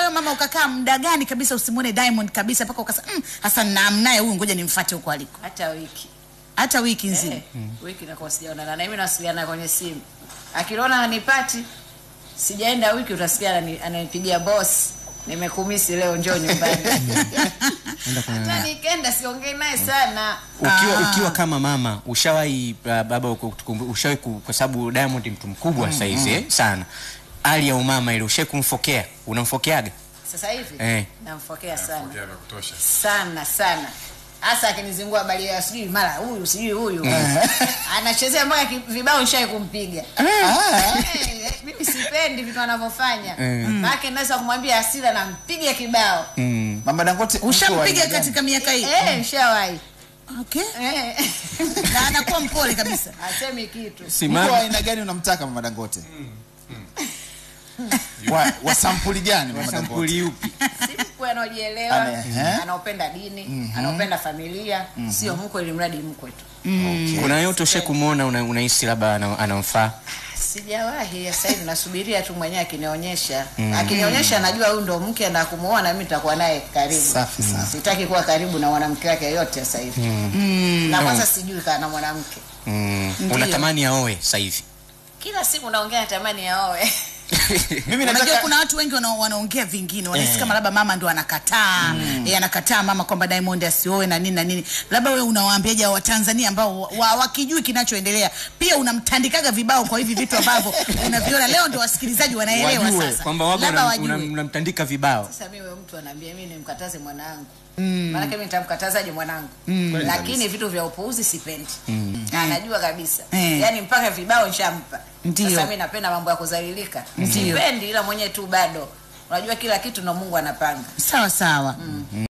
wewe mama ukakaa muda gani kabisa usimuone Diamond kabisa mpaka ukasema mm, hasa namnaye huyu ngoja nimfuate huko aliko hata wiki hata wiki nzima eh, wiki nakuwa sijaonana na mimi nawasiliana kwenye simu akiliona hanipati sijaenda wiki utasikia anani- ananipigia boss nimekumisi leo njoo nyumbani hata nikenda siongei naye sana ukiwa, Ah. ukiwa kama mama ushawahi uh, baba uku- tukumbu- ushawahi ku- kwa sababu Diamond mtu mkubwa mm, saizi eh, sana hali ya umama ile ushawahi kumfokea unamfokeaga sasa hivi Eh. namfokea sana Ongea vya kutosha. sana sana hasa akinizingua habari ya sijui mara huyu sijui huyu anachezea mpaka ki- vibao nishai kumpiga Eh, mimi sipendi vitu anavyofanya maake naweza kumwambia asira nampiga kibao mm. Mama Dangote mko wa ushampiga aina gani? katika miaka hii Eh, nishawahi okay Eh, na anakuwa mpole kabisa asemi kitu Mko wa simama aina gani unamtaka Mama Dangote? Wa, wa sampuli gani Mama Dangote? sampuli upi si mkwe anaojielewa Ane- eh? anaopenda dini anaopenda familia sio mkwe ili mradi mkwe tu kuna yote ushawahi kumwona una- unahisi labda ana- anamfaa sijawahi sasa hivi nasubiria tu mwenyewe akinionyesha akinionyesha najua huyu ndo mke na kumuoa na mimi nitakuwa naye karibu Safi sana. sitaki kuwa karibu na mwanamke wake yoyote sasa hivi na kwanza sijui kaa na mwanamke mm. Ndiyo. unatamani aoe sasa hivi kila siku naongea natamani yaoe Mimi unajua nataka kuna watu wengi wana- wanaongea vingine wanahisi kama labda mama ndo anakataa eh, anakataa mama kwamba Diamond asioe na nini na nini labda wewe unawaambiaje wa Tanzania ambao wa- wa- wakijui kinachoendelea pia unamtandikaga vibao kwa hivi vitu ambavyo unaviona leo ndo wasikilizaji wanaelewa wajue sasa kwamba waga labda unam- wajue unam- unamtandika vibao sasa mimi wewe mtu anaambia mimi nimkataze mwanangu maanake mimi nitamkatazaje mwanangu lakini vitu vya upuuzi sipendi anajua kabisa Eh. yaani mpaka vibao nshampa Ndiyo. sasa mi napenda mambo ya kuzalilika Ndiyo. sipendi ila mwenyewe tu bado unajua kila kitu na mungu anapanga sawa sawa